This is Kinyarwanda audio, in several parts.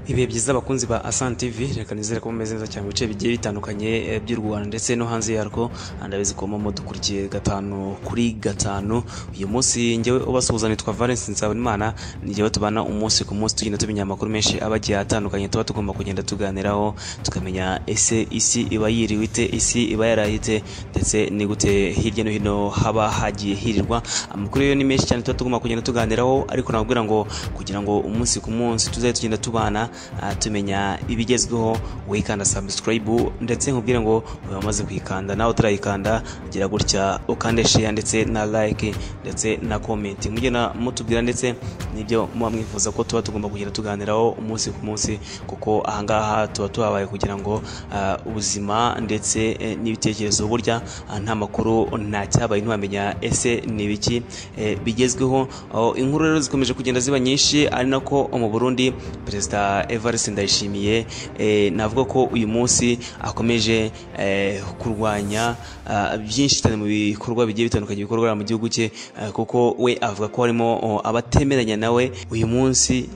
ibihe byiza abakunzi ba Asante TV reka nizere ko mumeze neza cyane mu bice bigiye bitandukanye eh, by'u Rwanda ndetse no hanze yarwo Ah, ndabizi ko momo dukurikiye gatanu kuri gatanu uyu munsi njyewe ubasuhuza nitwa Valence Nsabimana ni njyewe tubana umunsi ku munsi tugenda tumenya amakuru menshi aba agiye atandukanye tuba tugomba kugenda tuganiraho tukamenya ese isi iba yiriwe ite isi iba yarahite ndetse ni gute hirya no hino haba hagiye hirirwa amakuru yo ni menshi cyane tuba tugomba kugenda tuganiraho ariko nakubwira ngo kugira ngo umunsi ku munsi tuzajye tugenda tubana ah, tumenya ibigezweho wikanda subscribe ndetse nkubwire ngo uyu wamaze kuyikanda nawe utarayikanda gira gutya ukande share ndetse na like ndetse na comment mugenda mutubwira ndetse n'ibyo muba mwifuza ko tuba tugomba kugenda tuganiraho umunsi ku munsi kuko ahangaha tuba tuhabaye kugira ngo ah, ubuzima ndetse eh, n'ibitekerezo burya ah, nta makuru nta cyabaye ntiwamenya ese ni ibiki eh, bigezweho aho inkuru rero zikomeje kugenda ziba nyinshi ari nako mu Burundi perezida Evariste Ndayishimiye eh, navuga ko uyu munsi akomeje eh, kurwanya ah, byinshi cyane mu bikorwa bigiye bitandukanye bikorwa mu gihugu cye eh, kuko we avuga ko harimo oh, abatemeranya nawe uyu munsi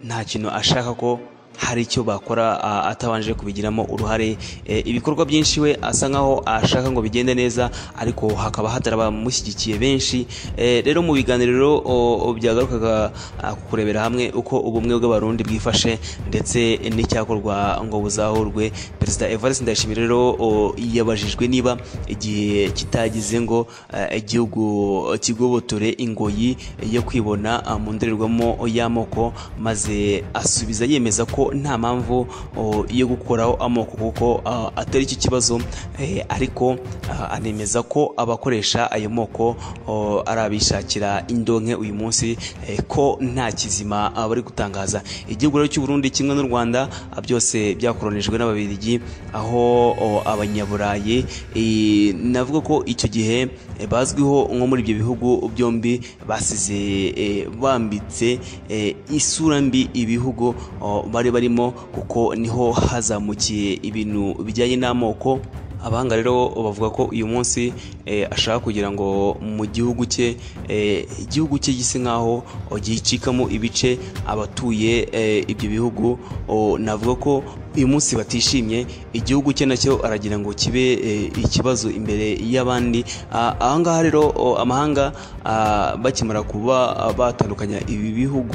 nta kintu ashaka ko hari icyo bakora a- atabanje kubigiramo uruhare E, ibikorwa byinshi we asa nkaho ashaka ngo bigende neza ariko hakaba hatari abamushyigikiye benshi E, rero mu biganiro o, o, byagarukaga a, ku kurebera hamwe uko ubumwe bw'abarundi bwifashe ndetse n'icyakorwa ngo buzahurwe perezida evariste ndayishimiye rero o, yabajijwe niba igihe kitagize ngo eh, igihugu kigobotore ingoyi yo kwibona ah, mu ndorerwamo y'amoko maze asubiza yemeza ko nta mpamvu oh, yo gukoraho amoko kuko ah, atari iki kibazo eh, ariko ah, anemeza ko abakoresha ayo moko oh, ari abishakira indonke uyu munsi eh, ko nta kizima ah, bari gutangaza igihugu rero cy'u Burundi kimwe n'u Rwanda ah, byose byakoronijwe n'ababiligi aho oh, abanyaburayi eh, navuga ko icyo gihe eh, bazwiho nko muri ibyo bihugu byombi basize eh, bambitse eh, isura mbi ibihugu oh, bari barimo kuko niho hazamukiye ibintu bijyanye n'amoko abahanga rero bavuga ko uyu munsi eh, ashaka kugira ngo mu gihugu cye eh, igihugu cye gise nkaho oh, gicikamo ibice abatuye eh, ibyo bihugu oh, navuga ko uyu munsi batishimye igihugu cye nacyo aragira ngo kibe eh, ikibazo imbere y'abandi Ah, ahangaha rero oh, amahanga ah, bakimara kuba ah, batandukanya ibi bihugu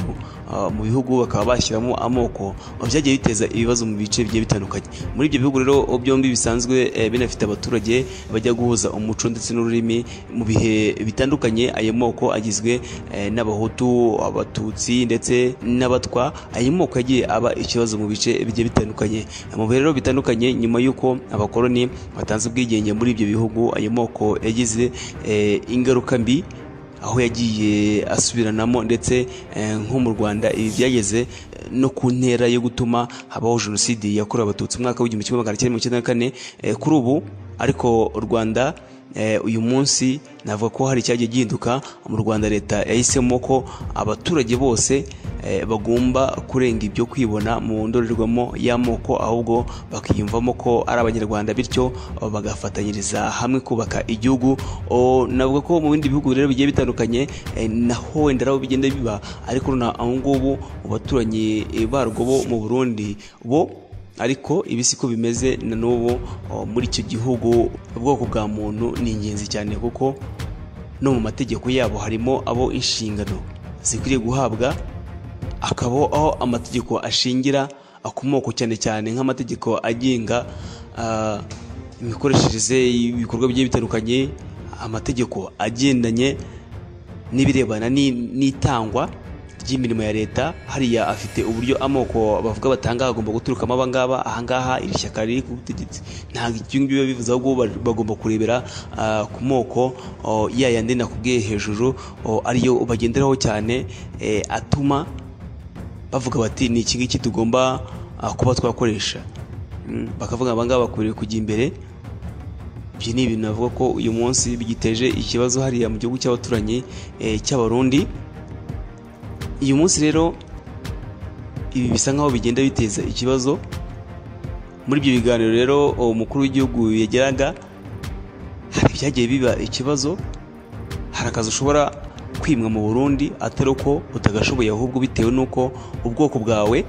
ah, mu bihugu bakaba bashyiramo amoko ah, byagiye biteza ibibazo mu bice bigiye bitandukanye muri ibyo bihugu rero oh, byombi bisanzwe eh, binafite abaturage bajya guhuza umuco ndetse n'ururimi mu bihe bitandukanye ayo moko agizwe eh, n'abahutu abatutsi ndetse n'abatwa ayo moko yagiye aba ikibazo mu bice bigiye bitandukanye mu bihe rero bitandukanye nyuma y'uko abakoloni batanze ubwigenge muri ibyo bihugu ayo moko yagize eh, ingaruka mbi aho yagiye asubiranamo ndetse eh, nko mu Rwanda ibi byageze eh, no ku ntera yo gutuma habaho jenoside yakorewe abatutsi mu mwaka w'igihumbi kimwe magana cyenda mirongo icyenda na kane eh, kuri ubu ariko u Rwanda eh, uyu munsi navuga ko hari icyagiye gihinduka mu Rwanda leta yahisemo ko abaturage bose eh, bagomba kurenga ibyo kwibona mu ndorerwamo y'amoko ahubwo bakiyumvamo ko ari abanyarwanda bityo oh, bagafatanyiriza hamwe kubaka igihugu Oh, navuga ko mu bindi bihugu rero bigiye bitandukanye eh, naho wenda nabo bigenda biba ariko na ubu ngubu mu baturanyi eh, barwo bo mu Burundi bo ariko ibi siko bimeze na n'ubu oh, muri icyo gihugu ubwoko bwa muntu ni ingenzi cyane kuko no mu mategeko yabo harimo abo inshingano zikwiriye guhabwa akaba aho amategeko ashingira akomoko cyane cyane nk'amategeko agenga ah, imikoreshereze y'ibikorwa bigiye bitandukanye amategeko agendanye n'ibirebana ni- n'itangwa ry'imirimo ya leta hariya afite uburyo amoko bavuga batanga agomba guturukamo abangaba ahangaha iri shyaka riri ku butegetsi ntabwo ibyo ngibyo biba bivuze ahubwo ba- bagomba kurebera ah, ku moko oh, ya yandi nakubwiye hejuru oh, ariyo bagenderaho cyane eh, atuma bavuga bati ni iki ngiki tugomba ah, kuba twakoresha Mm, bakavuga abangaba bakwiriye kujya imbere ibyo ni ibintu navuga ko uyu munsi bigiteje ikibazo hariya mu gihugu cy'abaturanyi eh, cy'abarundi uyu munsi rero ibi bisa nkaho bigenda biteza ikibazo muri ibyo biganiro rero umukuru w'igihugu yageraga hari ibyagiye biba ikibazo hari akazi ushobora kwimwa mu burundi atari uko utagashoboye ahubwo bitewe n'uko ubwoko bwawe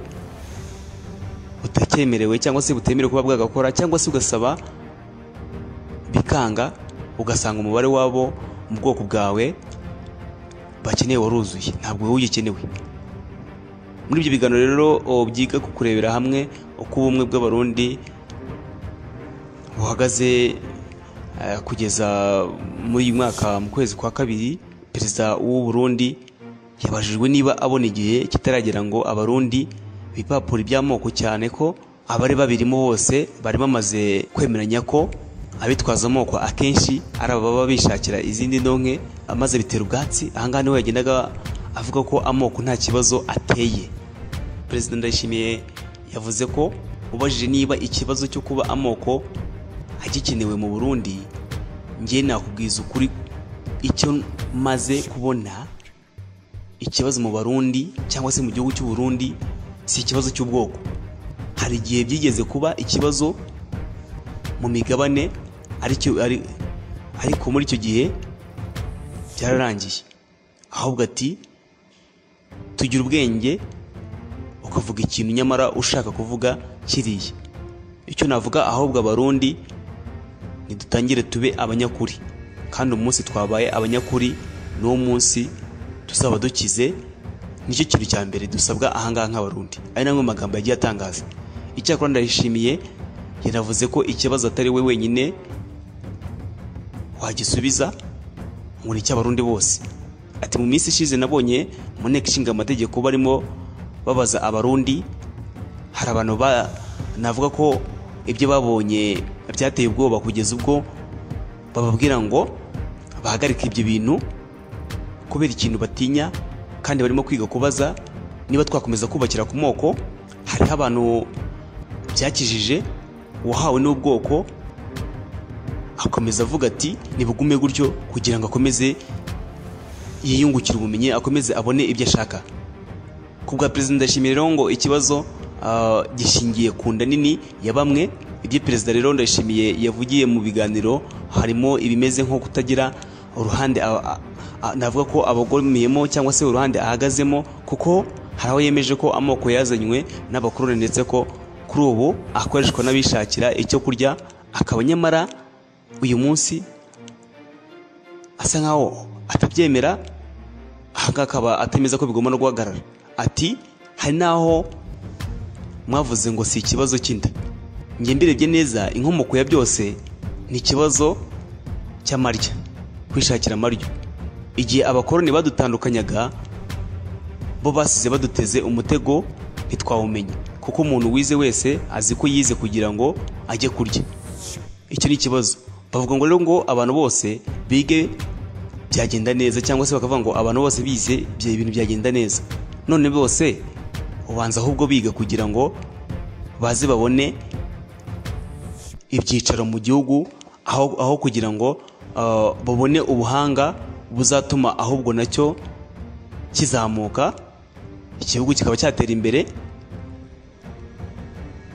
butakemerewe cyangwa se butemerewe kuba bwagakora cyangwa se ugasaba bikanga ugasanga umubare wabo mu bwoko bwawe bakeneye waruzuye ntabwo wowe ugikeneye muri ibyo biganiro rero byiga ku kurebera hamwe uko ubumwe bw'abarundi buhagaze eh, kugeza muri uyu mwaka mu kwezi kwa kabiri perezida w'u Burundi yabajijwe niba abona igihe kitaragera ngo abarundi bipapuro iby'amoko cyane ko abari babirimo bose bari bamaze kwemeranya ko abitwaza amoko akenshi ari ababa bishakira izindi ndonke amaze bitera ubwatsi ahangaha niho yagendaga avuga ko amoko nta kibazo ateye perezida ndayishimiye yavuze ko ubajije niba ikibazo cyo kuba amoko agikenewe mu burundi njye nakubwiza ukuri icyo maze kubona ikibazo mu barundi cyangwa se mu gihugu cy'u Burundi si ikibazo cy'ubwoko hari igihe byigeze kuba ikibazo mu migabane aricyo ari- ariko muri icyo gihe byararangiye ahubwo ati tugira ubwenge ukavuga ikintu nyamara ushaka kuvuga kiriya icyo navuga ahubwo abarundi nidutangire tube abanyakuri kandi umunsi twabaye abanyakuri n'uwo munsi tuzaba dukize nicyo kintu cya mbere dusabwa ahangaha nk'abarundi ari namwe magambo yagiye atangaza icyakora ndayishimiye yanavuze ko ikibazo atari we wenyine wagisubiza ngo ni icy'abarundi bose ati mu minsi ishize nabonye mu nteko ishinga amategeko barimo babaza abarundi hari abantu ba- navuga ko ibyo babonye byateye ubwoba kugeza ubwo bababwira ngo bahagarike ibyo bintu kubera ikintu batinya kandi barimo kwiga kubaza niba twakomeza kubakira ku moko hariho abantu byakijije uwahawe n'ubwoko akomeza avuga ati nibugume gutyo kugira ngo akomeze yiyungukire ubumenyi akomeze abone ibyo ashaka ku bwa perezida ndashimira rero ngo ikibazo ah, gishingiye ku nda nini ya bamwe ibyo perezida rero ndashimiye yavugiye mu biganiro harimo ibimeze nko kutagira uruhande a- a- a- navuga ko abagomeyemo cyangwa se uruhande ahagazemo kuko hari aho yemeje ko amoko yazanywe n'abakoroni ndetse ko kuri ubu akoreshwa n'abishakira icyo kurya akaba nyamara uyu munsi asa nkaho atabyemera ahangaha akaba atemeza ko bigomba no guhagarara ati hari n'aho mwavuze ngo si ikibazo cy'inda njye mbirebye neza inkomoko ya byose ni ikibazo cy'amarya kwishakira amaryo igihe abakoroni badutandukanyaga bo basize baduteze umutego ntitwawumenya kuko umuntu wize wese azi ko yize kugira ngo ajye kurya icyo ni ikibazo bavuga ngo rero ngo abantu bose bige byagenda neza cyangwa se bakavuga ngo abantu bose bize ibyo bintu byagenda neza none bose ubanza ahubwo biga kugira ngo baze babone ibyicaro mu gihugu aho aho kugira ngo ah, babone ubuhanga buzatuma ahubwo nacyo kizamuka igihugu kikaba cyatera imbere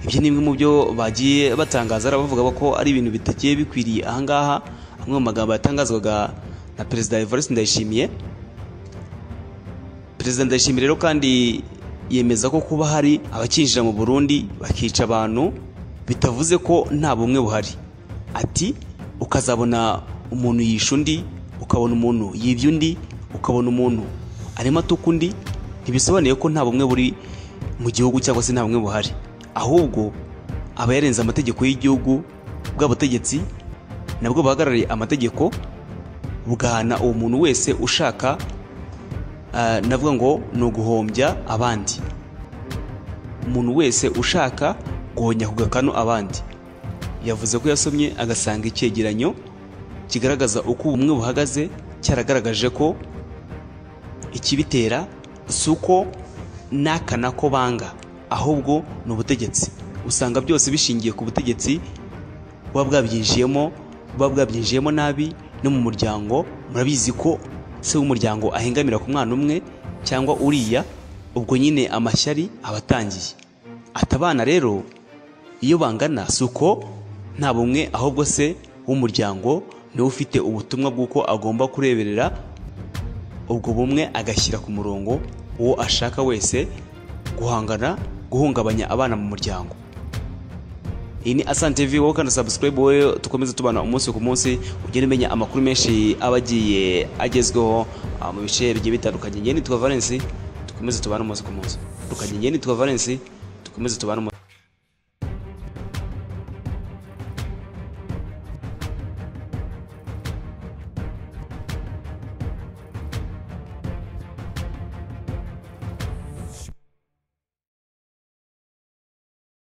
ibyo ni bimwe mu byo bagiye batangaza ari abavuga ko ari ibintu bitagiye bikwiriye ahangaha amwe mu magambo yatangazwaga na perezida Evariste Ndayishimiye perezida Ndayishimiye rero kandi yemeza ko kuba hari abakinjira mu Burundi bakica abantu bitavuze ko nta bumwe buhari ati ukazabona umuntu yisha undi ukabona umuntu yibye undi ukabona umuntu arimo atuka undi ntibisobanuye ko nta bumwe buri mu gihugu cyangwa se nta bumwe buhari ahubwo aba yarenze amategeko y'igihugu bw'abategetsi nabwo bahagarariye amategeko bugahana uwo muntu wese ushaka ah, navuga ngo ni uguhombya abandi umuntu wese ushaka guhonya ku gakanu abandi yavuze ko yasomye agasanga icyegeranyo kigaragaza uko ubumwe buhagaze cyaragaragaje ko ikibitera si uko n'aka nako banga ahubwo ni ubutegetsi usanga byose bishingiye ku butegetsi buba bwabyinjiyemo buba bwabyinjiyemo nabi no mu muryango murabizi ko se w'umuryango ahengamira ku mwana umwe cyangwa uriya ubwo nyine amashyari aba atangiye ati abana rero iyo bangana si uko nta bumwe ahubwo se w'umuryango niwe ufite ubutumwa bw'uko agomba kureberera ubwo bumwe agashyira ku murongo uwo ashaka wese guhangana guhungabanya abana mu muryango iyi ni asante tv wowe kandi subscribe wowe dukomeze tubana umunsi ku munsi ugenda umenya amakuru menshi aba agiye agezweho ah, mu bice bigiye bitandukanye njye nitwa valence dukomeze tubane umunsi ku munsi dukanye njye nitwa valence dukomeze tubane umunsi